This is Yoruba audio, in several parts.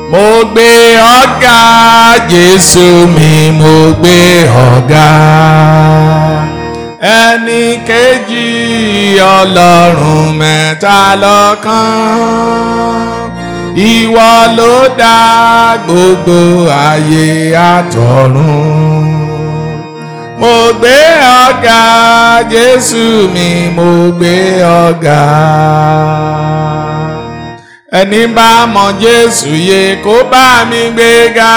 mo gbé ọ̀gá jésù mi mo gbé ọ̀gá ẹni kejì ọlọ́run mẹ́ta lọ́kan ìwọ ló dá gbogbo ayé àtọ̀run mo gbé ọ̀gá jésù mi mo gbé ọ̀gá ẹni bá mọ jésù yẹ kó bá mi gbé ga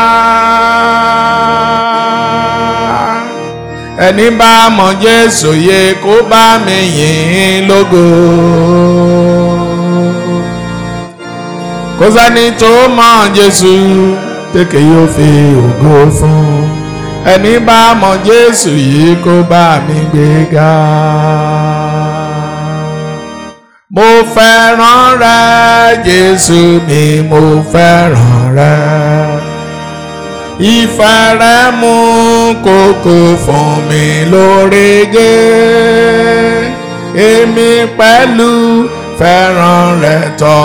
ẹni bá mọ jésù yẹ kó bá mi yìn lógo kò sẹ́ni tó mọ jésù tẹ́kẹ̀ yóò fi ògo fún ẹni bá mọ jésù yìí kó bá mi gbé ga mo fẹ́ràn rẹ jésù mi mo fẹ́ràn rẹ ìfẹ́ rẹ mú kókó fún mi lórégé èmi pẹ̀lú fẹ́ràn rẹ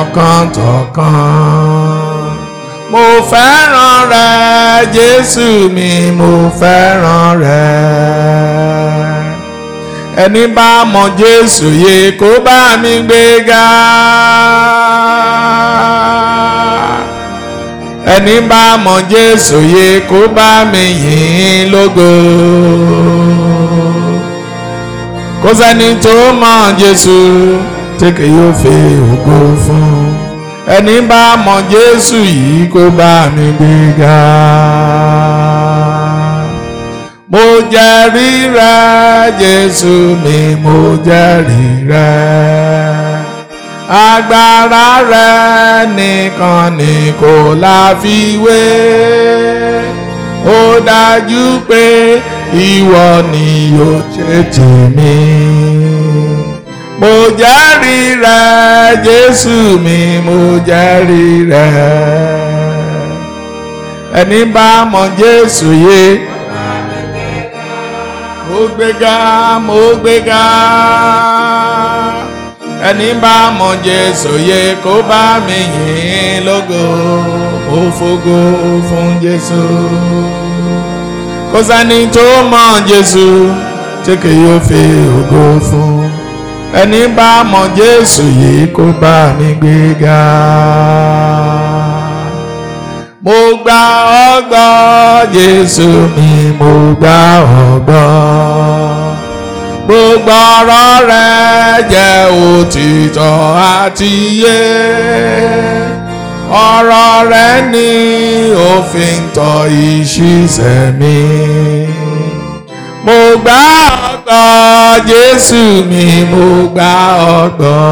tọkàntọkàn mo fẹ́ràn rẹ jésù mi mo fẹ́ràn rẹ ẹni bá mọ jésù yẹ kó bá mi gbé ga ẹni bá mọ jésù yẹ kó bá mi yìn lógo kò sẹ́ni tó mọ jésù tí kì yóò fi ògo fún ẹni bá mọ jésù yìí kó bá mi gbé ga mo jẹ́rìí rẹ jésù mi mo jẹ́rìí rẹ agbára rẹ nìkan ni kò láfiwé ó dájú pé ìwọ ni yóò ṣe tèmi mo jẹ́rìí rẹ jésù mi mo jẹ́rìí rẹ ẹni bá mọ jésù yé mo gbéga mo gbéga ẹni bá mọ jésù yẹ kó bá mi yìn lógo mo fògo fún jésù kò sẹ́ni tó mọ jésù tí kì yóò fi ògo fún ẹni bá mọ jésù yìí kó bá mi gbéga mo gba ọgbọ́ jésù mi mo gba ọgbọ́ gbogbo ọ̀rọ̀ rẹ jẹ́ òtítọ́ àti yé ọ̀rọ̀ rẹ ní òfin tọ́ ìṣiṣẹ́ mi mo gba ọgbọ́ jésù mi mo gba ọgbọ́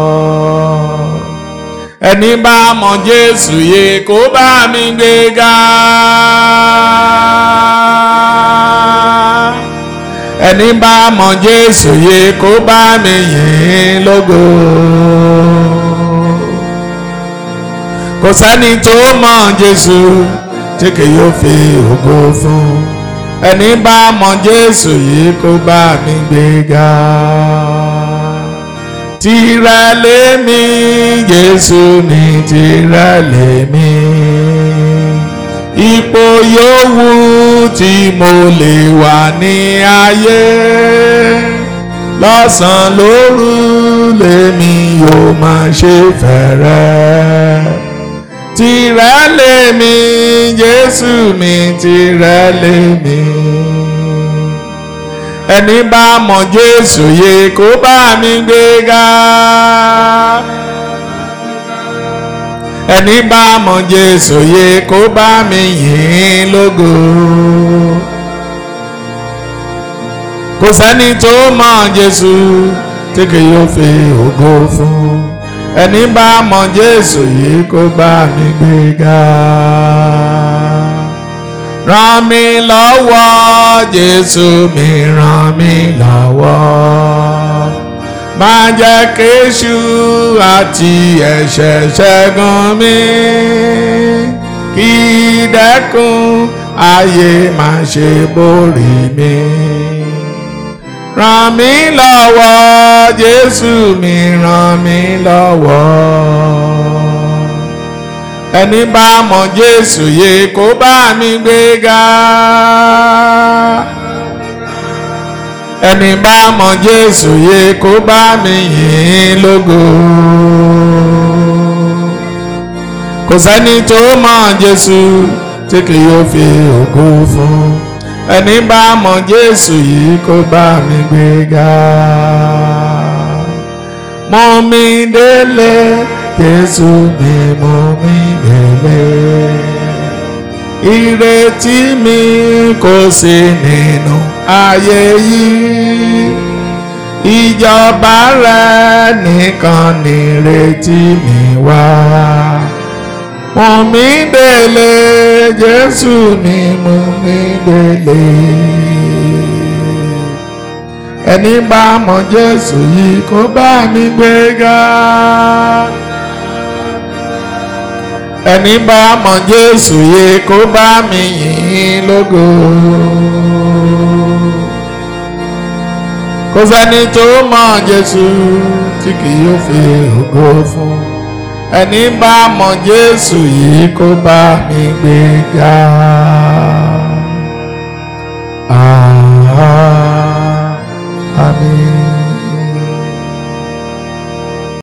ẹni bá mọ jésù yẹ kó bá mi gbé ga ẹni bá mọ jésù yẹ kó bá mi yìn lógo kò sẹ́ni tó mọ jésù tí kì yóò fi ògo fún ẹni bá mọ jésù yìí kó bá mi gbé ga tìrẹ lèmi jésù ní tìrẹ lèmi ipò yòówù tí mo lè wà ní ayé lọ́sàn-án lóru lèmi yóò máa ṣe fẹ́rẹ́ tìrẹ lèmi jésù mi tìrẹ lèmi ẹni bá mọ jésù yẹ kó bá mi gbé ga ẹni bá mọ jésù yẹ kó bá mi yìn lógo kò sẹ́ni tó mọ jésù tí kì yóò fi ògo fún ẹni bá mọ jésù yìí kó bá mi gbé ga ràn mí lọ́wọ́ jésù mi ràn mí lọ́wọ́ má jẹ́ kéṣù àti ẹ̀ṣẹ̀ ṣẹ́gun mi kí dẹ́kun ayé má ṣe borí mi ràn mí lọ́wọ́ jésù mi ràn mí lọ́wọ́ ẹni bá mọ jésù yé kó bá mi gbéga ẹni bá mọ jésù yé kó bá mi yìn lógo kò sẹ́ni tó mọ jésù tí kì yóò fi ògo fún ẹni bá mọ jésù yìí kó bá mi gbéga mú mi délé jésù mi mú mi délé ìrètí mi kò sí nínú ayé yìí ìjọba rẹ nìkan nìrètí mi wá mú mi délé jésù mi mú mi délé ẹni bá mọ jésù yìí kó bá mi gbéga ẹni bá mọ jésù yìí kó bá mi yìn lógo kò sẹ́ni tó mọ jésù tí kì yóò fi ògo fún ẹni bá mọ jésù yìí kó bá mi gbéga. Ah, àmín.